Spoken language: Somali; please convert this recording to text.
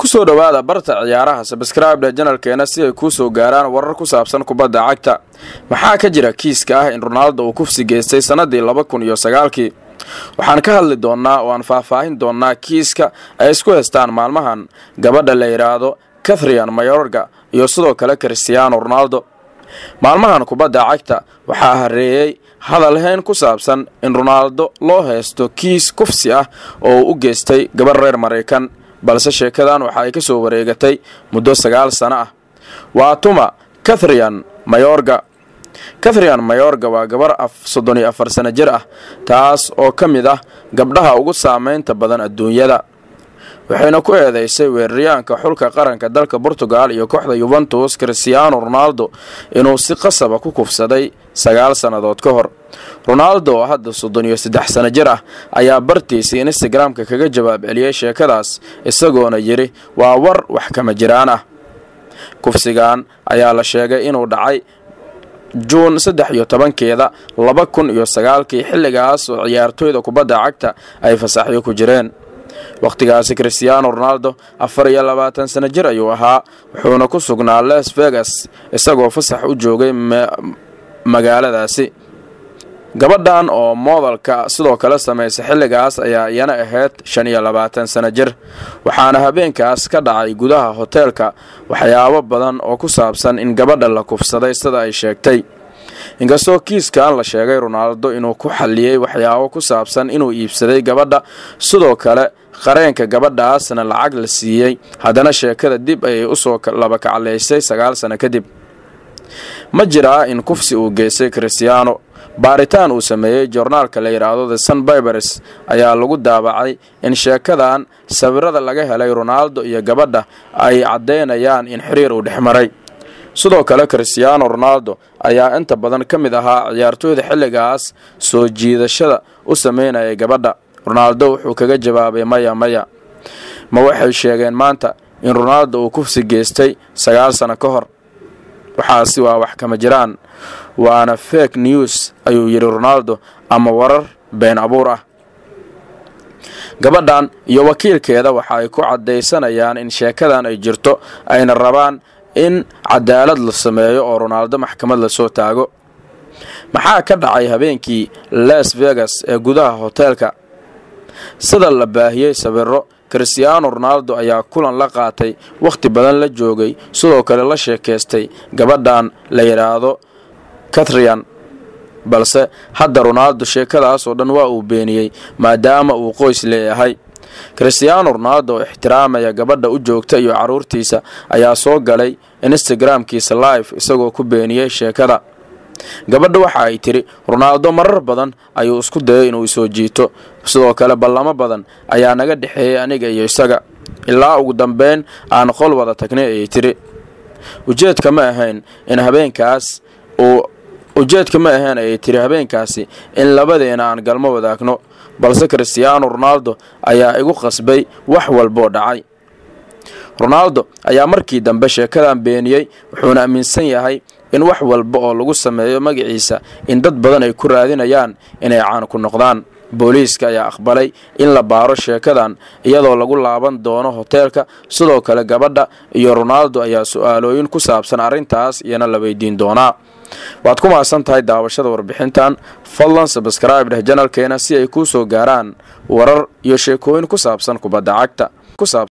kusoo dhowaada barta ciyaaraha sabskraibda janalkeena si ay kuu soo gaaraan warar ku saabsan kubadda cagta maxaa ka jira kiiska ah in ronaaldo uu kufsi geystay sannadii laba kun iyo sagaalkii waxaan ka hadli doonnaa oo aan faahfaahin doonnaa kiiska ay isku haystaan maalmahan gabadha la yidhaahdo kathrian mayorga iyo sidoo kale christiaano ronaldo maalmahan kubadda cagta waxaa hareeyey hadalhayn ku saabsan in ronaaldo loo haysto kiis kufsi ah oo uu u geystay gabarh reer maraykan balse sheekadan waxa ay ka soo wareegatay muddo sagaal sano ah waa tuma kathrian mayorga kathrian mayorga waa gabar soddon iyo afar sano jir ah taas oo ka mid ah gabdhaha ugu saamaynta badan adduunyada waxayna ku eedeysay weeraryaanka xulka qaranka dalka portugal iyo kooxda yuventus christiaano ronaldo inuu si qasaba ku kufsaday sagaal sannadood ka hor ronaldo oo hadda soddon iyo saddex sano jir ah ayaa bartiisii instagramka kaga jawaab celiyey sheekadaas isagoona yidhi waa war wax kama jiraan ah kufsigan ayaa la sheegay inuu dhacay juun saddex iyo tobankeeda laba kun iyo sagaalkii xilligaas oo ciyaartooyda kubadda cagta ay fasaxyo ku jireen wakhtigaasi christiaano ronaldo afar iyo labaatan sano jir ayuu ahaa wuxuuna ku sugnaa las vegas isagoo fasax u joogay magaaladaasi gabadhan oo moodalka sidoo kale samaysa xilligaas ayaa iyana ahayd shan iyo labaatan sano jir waxaana habeenkaas ka dhacay gudaha hoteelka waxyaabo badan oo ku saabsan in gabadha la kufsaday sida ay sheegtay inkastoo kiiskan la sheegay ronaaldo inuu ku xalliyey waxyaabo ku saabsan inuu iibsaday gabadha sidoo kale qareenka gabadhaasna lacag la siiyey haddana sheekada dib ayay usoo laba kaclaysay sagaal sano kadib ma jiraa in kufsi uu geystay christiaano baaritaan uu sameeyey joornaalka la yidhaahdo the sun bibers ayaa lagu daabacay in sheekadan sawirada laga helay ronaaldo iyo gabadha ay caddaynayaan in xiriir uu dhex maray sidoo kale christiaano ronaldo ayaa inta badan ka mid ahaa ciyaartooyda xilligaas soo jiidashada u sameynayay gabadha ronaaldo wuxuu kaga jawaabay maya maya ma waxay sheegeen maanta in ronaaldo uu kufsi geystay sagaal sano ka hor waxaasi waa wax kama jiraan waana fake news ayuu yidhi ronaaldo ama warar been abuur ah gabadhan iyo wakiilkeeda waxa ay ku caddaysanayaan in sheekadan ay jirto ayna rabaan in cadaalad la sameeyo oo ronaaldo maxkamad lasoo taago maxaa ka dhacay habeenkii las vegas ee gudaha hoteelka sida la baahiyey sawiro christiaano ronaldo ayaa kulan la qaatay wakhti badan la joogay sidoo kale la sheekaystay gabadhan la yidhaahdo kathrian balse hadda ronaldo sheekadaas oo dhan waa uu beeniyey maadaama uu qoys leeyahay christiaano ronaldo oo ixtiraamaya gabadha u joogta iyo carruurtiisa ayaa soo galay instagramkiisa live isagoo ku beeniyey sheekada gabadha waxa ay tidhi ronaaldo marar badan ayuu isku dayay inuu isoo jiito sidoo kale ballamo badan ayaa naga dhexeeyey aniga iyo isaga ilaa ugu dambeyn aan qol wada tagnay ayay tidhi ujeedka ma ahayn in habeenkaas uu ujeedka ma ahayn ayay tiri habeenkaasi in labadeena aan galmo wadaagno balse christiaano ronaldo ayaa igu qasbay wax walboo dhacay ronaldo ayaa markii dambe sheekadan beeniyey wuxuuna aaminsan yahay in wax walba oo lagu sameeyo magaciisa in dad badan ay ku raadinayaan inay caan ku noqdaan booliiska ayaa aqbalay in la baaro sheekadan iyadoo lagu laaban doono hoteelka sidoo kale gabadha iyo ronaldo ayaa su-aalooyin ku saabsan arrintaas iyana la weydiin doonaa waad ku mahadsan tahay daawashada warbixintan fadlan sabskraibe dheh janalkeena si ay kuu soo gaaraan warar iyo sheekooyin ku saabsan kubadda cagta